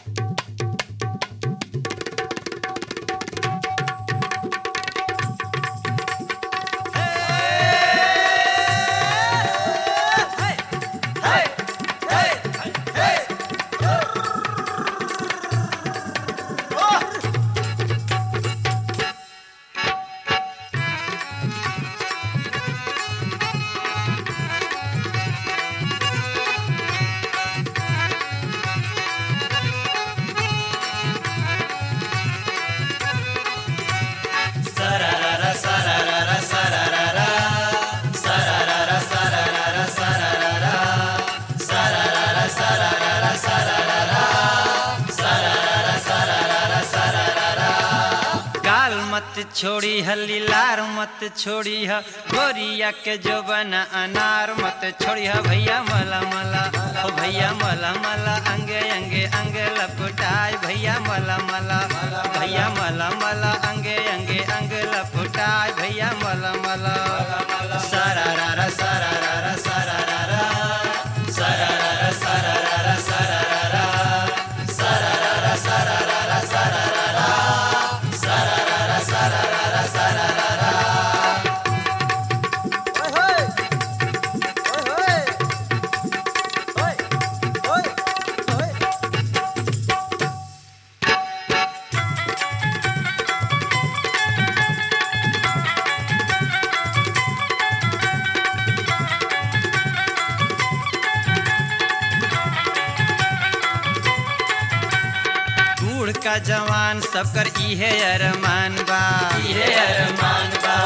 गाल मत छोड़ी ह लीलार मत छोड़ी ह गोरिया के जो बना अनार मत छोड़ी ह भैया मला मला ओ भैया मला मला अंगे अंगे अंगे लपटाए भैया मला मला भैया मला मला अंगे अंगे अंगे लपटाए भैया मला मला सारा रा रा सारा रा रा सारा रा रा सारा रा रा सारा रा रा सारा रा रा सारा रा रा सारा रा रा सारा रा रा सारा रा रा सारा रा रा सारा रा रा बूढ़ का जवान सबकर इहे अरमान बा इहे अरमान बा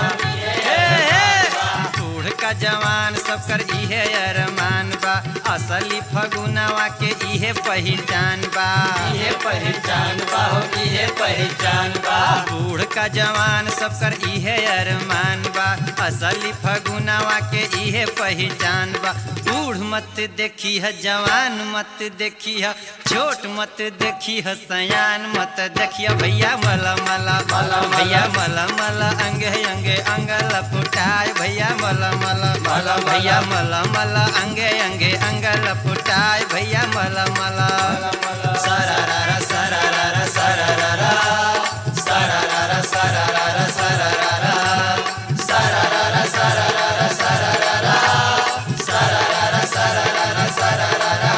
बूढ़ का जवान सबकर इहे अरमान बा असली फगुनावा के इहे पहचान बा इहे पहचान बा हो इहे पहचान बा बूढ़ का जवान सबकर इहे अरमान बा असली फगुनावा के इहे पहचान बा बूढ़ मत देखी है जवान मत देखी है छोट मत देखी है सयान मत देखिया भैया मला मला मला भैया मला मला अंगे अंगे अंग लपटाए भैया मला मला मला भैया मला मला अंगे अंगे अंग लपटाए भैया मला मला सारा रा रा सारा रा रा सारा रा रा सारा रा रा सारा रा रा सारा रा रा सारा रा रा सारा रा रा सारा रा रा सारा रा रा सारा रा रा सारा रा रा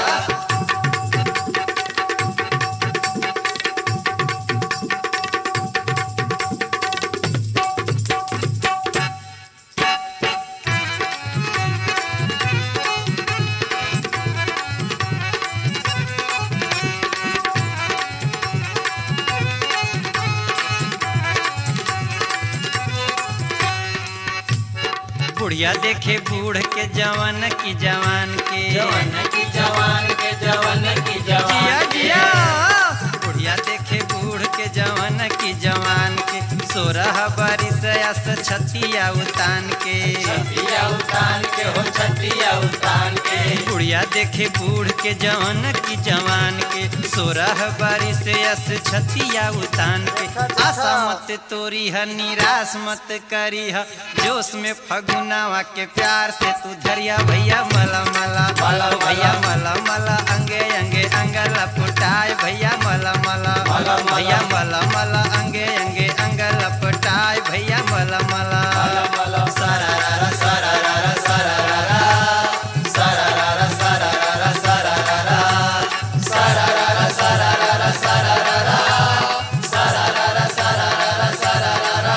बुढ़िया देखे बूढ़ के जवान की जवान के जवान की जवान के जवान की जवान जिया की जिया बुढ़िया देखे बूढ़ के जवान की जवान के सोरह बारिश अस छतिया उतान के छतिया उतान के हो छतिया उतान के बुढ़िया देखे बूढ़ के जवान की जवान के सोरह बारिश अस छतिया उतान के आशा मत तोरी है निराश मत करी है जोश में फगुनावा के प्यार से तू धरिया भैया मला मला मला, भैया मला मला अंगे अंगे अंग लपटाए भैया मला मला मला, मला। भैया मला मला अंगे अंगे अंग लपटाए भैया मला मला मला, मला। सारा रा रा सारा रा रा सारा रा रा सारा रा रा सारा रा रा सारा रा रा सारा रा रा सारा रा रा सारा रा रा सारा रा रा सारा रा रा सारा रा रा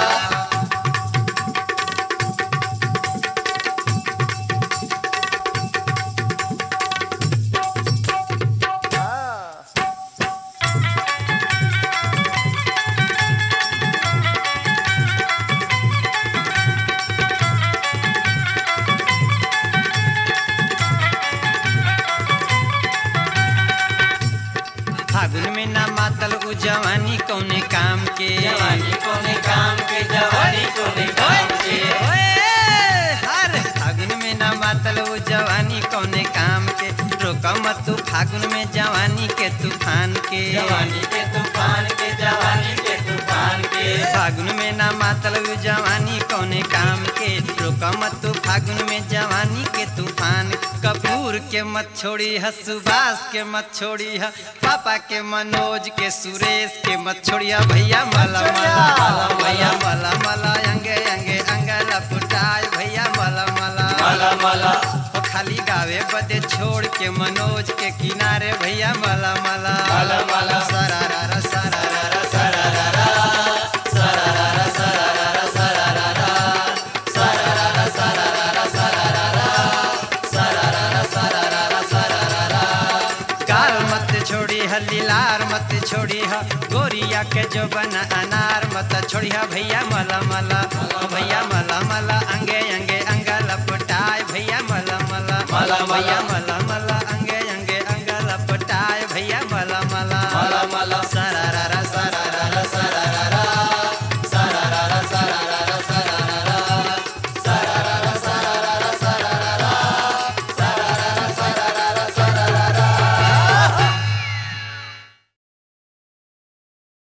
फागुन में ना मातल उ जवानी कौने काम के जवानी कोने काम के जवानी कोने काम के ओए, हर फागुन में ना मातल उ जवानी कौने काम के रोका मत तू फागुन में जवानी के तूफान के जवानी के तूफान के जवानी के तूफान मान के फागुन में ना मतलब जवानी कौने काम के रोका मत तू फागुन में जवानी के तूफान कपूर के मत छोड़ी है सुभाष के मत छोड़ी है पापा के मनोज के सुरेश के मत छोड़िया भैया मला मला भैया मला मला अंगे अंगे अंगला पुटाय भैया मला मला मला मला ओ खाली गावे बदे छोड़ के मनोज के किनारे भैया मला मला मला मला सरारा सरारा सरारा सरारा सरारा सरारा सरारा सरारा सरारा सरारा सरारा सरारा काल मत छोड़ी है लीलार मत छोड़ी है गोरिया के जो बना अनार मत छोड़ी है भैया मला मला ओ भैया मला मला अंगे अंगे अंगा लपटाए भैया मला मला मला, मला। भैया